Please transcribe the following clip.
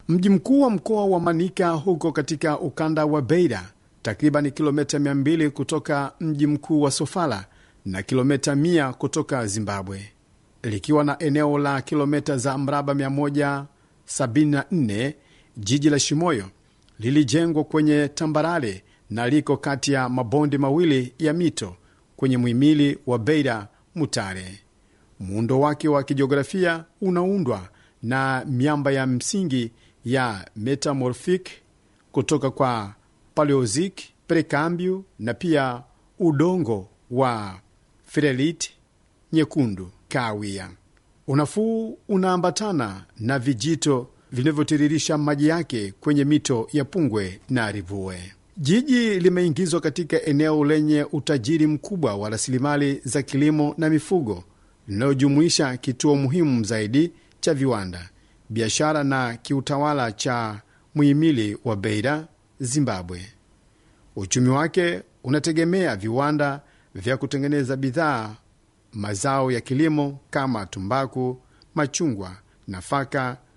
Mji mkuu wa mkoa wa Manika huko katika ukanda wa Beira, takriban kilomita 200 kutoka mji mkuu wa Sofala na kilomita 100 kutoka Zimbabwe, likiwa na eneo la kilomita za mraba 174. Jiji la Shimoyo lilijengwa kwenye tambarare na liko kati ya mabonde mawili ya mito kwenye muhimili wa Beira Mutare. Muundo wake wa kijiografia unaundwa na miamba ya msingi ya metamorphic kutoka kwa Paleozic, Precambio na pia udongo wa Ferelit nyekundu kahawia. Unafuu unaambatana na vijito vinavyotiririsha maji yake kwenye mito ya Pungwe na Rivue. Jiji limeingizwa katika eneo lenye utajiri mkubwa wa rasilimali za kilimo na mifugo linalojumuisha kituo muhimu zaidi cha viwanda, biashara na kiutawala cha muhimili wa Beira, Zimbabwe. Uchumi wake unategemea viwanda vya kutengeneza bidhaa, mazao ya kilimo kama tumbaku, machungwa, nafaka,